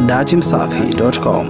dachimsafi.com.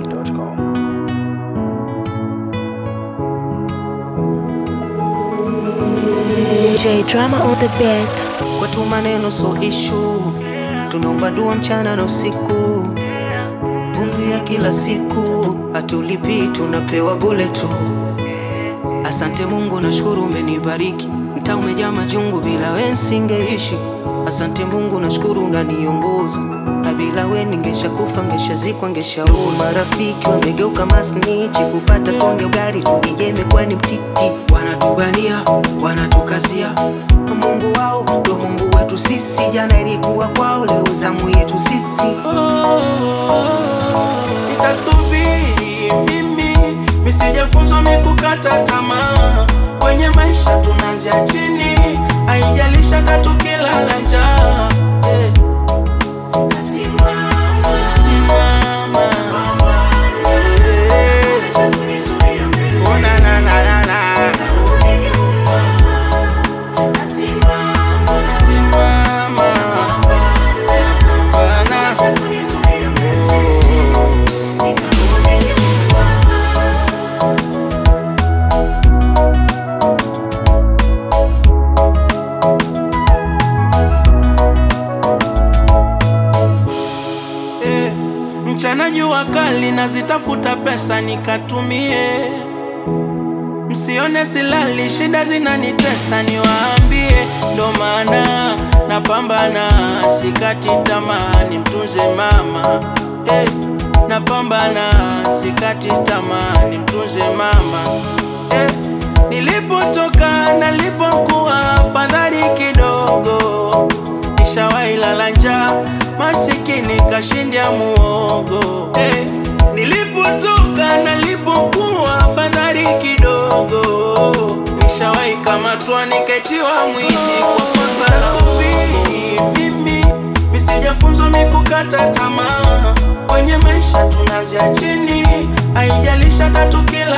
J drama on the beat. kwetu maneno so ishu tunaomba dua mchana na usiku pumzi ya kila siku hatulipii tunapewa bule tu asante mungu nashukuru umenibariki mtaa umejaa majungu bila we nsingeishi asante mungu nashukuru unaniongoza na bila we ningesha kufa ngeshazikwa ngeshaoza marafiki wamegeuka masnichi kupata konge ugari tukijembe kwani mtiti wanatubania wanatukazia mungu wao ndo mungu wetu sisi jana ilikuwa kwao leo zamu yetu sisi nitasubiri mimi misijafunzwa mikukata tamaa kwenye maisha tunaanzia chini haijalisha tatu kilala njaa eh. Simama. Eh. Oh, na, na, na, na, na. Simama. Bana. Eh, mchana jua kali nazitafuta pesa nikatumie msione silali shida zinanitesa niwaambie ndo maana napambana sikati tamaa nimtunze mama eh, napambana sikati tamaa nimtunze mama eh, nilipotoka nalipokuwa fadhali kidogo nishawahi lala njaa masikini kashindia muogo eh. Nilipotoka nalipokuwa fadhali kidogo nishawahi kamatwa niketiwa mwizi kwa kosa la subiri mimi misijafunzwa mikukata tamaa kwenye maisha tunazia chini haijalisha tatu kila